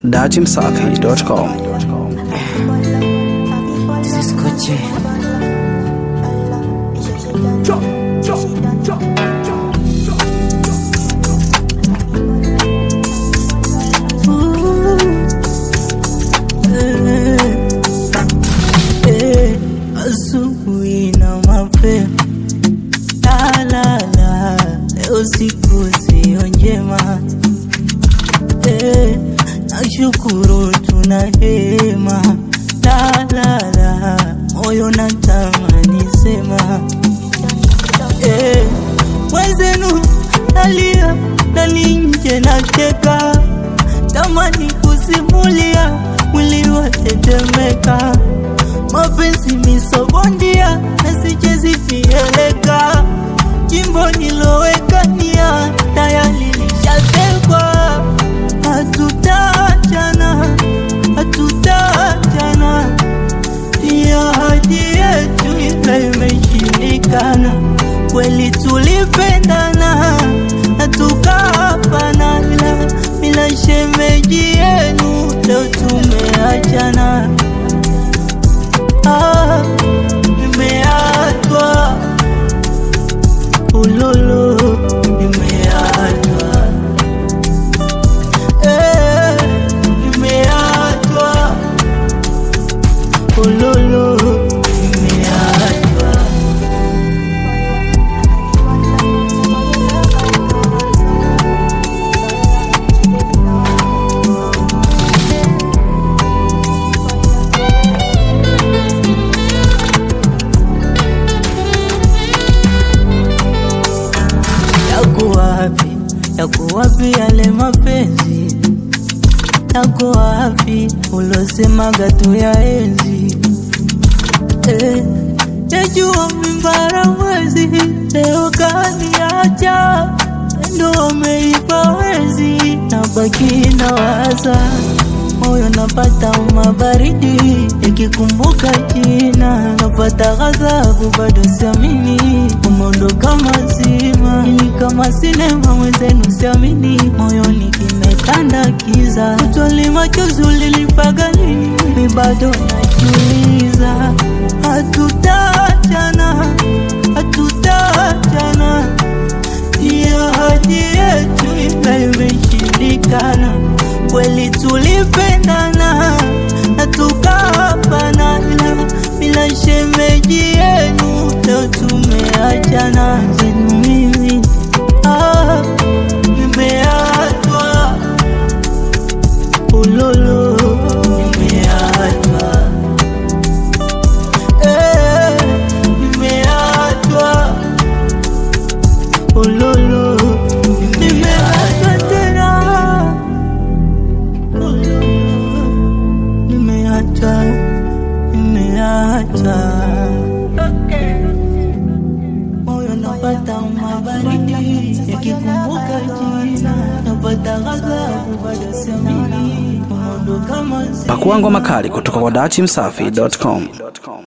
datimsafi.com. Escuche. Asubuhi na mapema talala, leo siku sio njema eh, nashukuru tuna hema talala, moyo natamani sema eh, mwenzenu nalia ndani nje nacheka, tamani kusimulia mwili watetemeka, mapenzi misobondia nasichezi vieleka, jimbo niloweka nia tayari lishatekwa, hatutachana hatutachana, ya hadi yetu ile imeshindikana. Kweli tulipendana na tukapana, ila bila shemeji yenu leo tumeachana. Ah, nimeachwa ululu, nimeachwa eh, nimeachwa ululu, nimeachwa yako wapi, yako wapi yale mapenzi, yako wapi ulosemaga tu ya enzi eh, yajua mimbara mwezi leo kaniacha, ndo wameipa wezi, nabaki na waza moyo napata umabaridi ikikumbuka jina, napata ghadhabu bado siamini, umeondoka mazima, ili kama sinema mwenzenu siamini, moyoni kimetanda kiza, utwali machozi ulilipaga lini, mi bado najiuliza, hatutachana, hatutachana ya hadi yetu ile imeshindikana. Kweli tulipendana na tukapana, ila bila shemeji yenu leo tumeachana. Zenu mimi ah, nimeachwa ululu, nimeachwa eh, nimeachwa ululu, nimeachwa tena ululu, nimeachwa, nimeachwa moyo napata mabaridi yakikumbuka jina, napata ghadhabu bado siamini, umeondoka mazima Pakua ngoma kali kutoka kwa datimsafi.com.